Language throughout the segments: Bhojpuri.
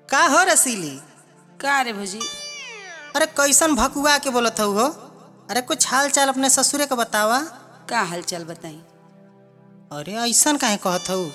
का हो रसीली का रे भौजी अरे कैसन भकुआ के बोलत हऊ हो अरे कुछ हाल चाल अपने ससुरे के बतावा का हाल चाल बताई अरे ऐसन काहे कहत हऊ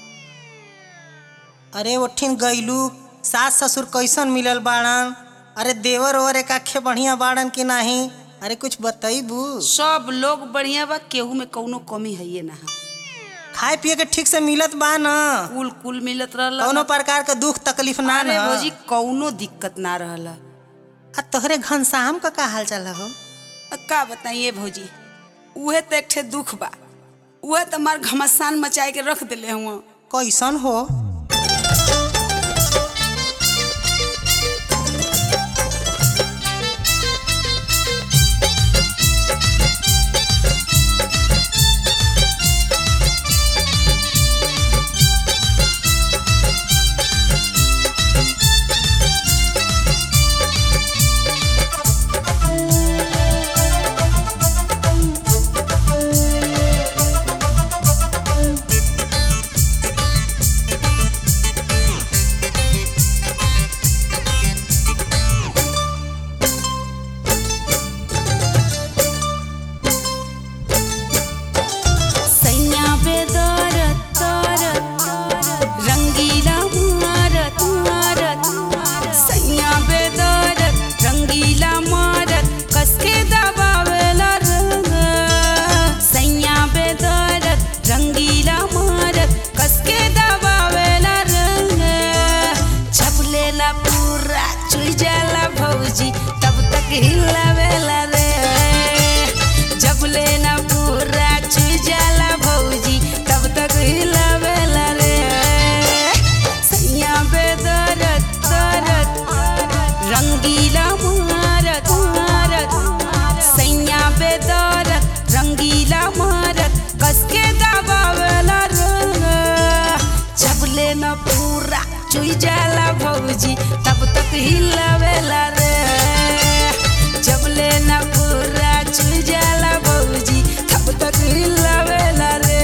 अरे ओठिन गईलू सास ससुर कैसन मिलल बाड़न अरे देवर ओवर एक आखे बढ़िया बाड़न कि नाही अरे कुछ बतईबू सब लोग बढ़िया बा केहू में कौनो कमी है ना खाए पिए के ठीक से मिलत बा न कुल कुल मिलत रहल कौनो प्रकार के दुख तकलीफ ना अरे न भौजी कौनो दिक्कत ना रहल आ तोहरे घनश्याम का का हाल चाल हो का बताइए भौजी उहे तो एक ठे दुख बा उहे तो हमार घमसान मचाए के रख दिले हुआ कैसन हो सैया बेदरत तरत रंगीला मारत मारत सैया बेदरत रंगीला मारत कसके दबावेला रंग सैया बेदरत रंगीला मारत कसके दबावेला रंग छपलेला पूरा चुई जाला भौजी तब तक हिलावेला रे जब लेना पूरा चुई जाला भौजी तब तक हिलावेला रे सैया बेदरत तरत रंगीला मारत मारत सैया बेदरत रंगीला मारत कसके दबावेला रंग जब लेना पूरा चुई जाला भौजी तब तक हिलावेला रे जब लेना पूरा चुई जाला भौजी तब तक हिलावेला रे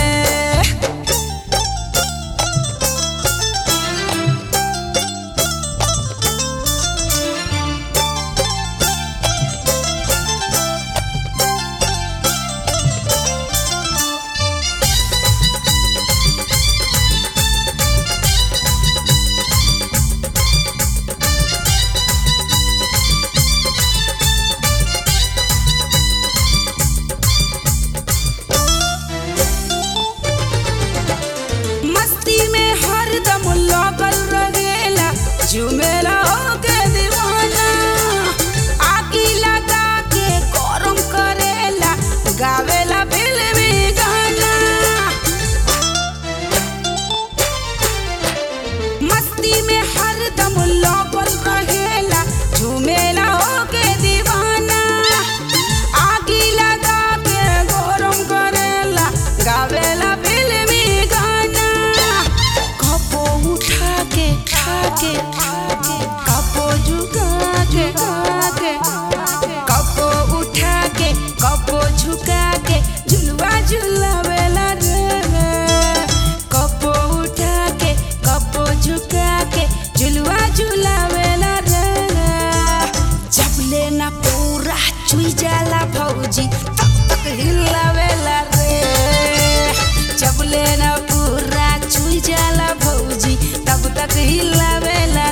मस्ती में हरदम लगल रहेला झुमेला होके दीवाना आगी लगा के गरम करेला गावेला फिल्मी गाना मस्ती में हरदम लगल रहेला झुमेला होके दीवाना आगी लगा के गरम करेला गावेला फिल्मी गाना कपो उठा के खा के कपो झुका के के कपो उठा के कपो झुका के झुलवा झुलावेला रे कपो उठा के कपो झुका के झुलवा झुलावेला रे जब लेना पूरा चुई जाला भौजी तब तक हिलावेला रे जब लेना पूरा चुई जाला भौजी तब तक हिलावेला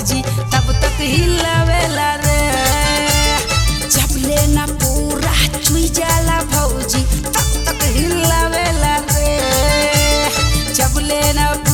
भौजी तब तक हिलावेला रे जब लेना पूरा चुई जाला भौजी तब तक हिलावेला रे जब लेना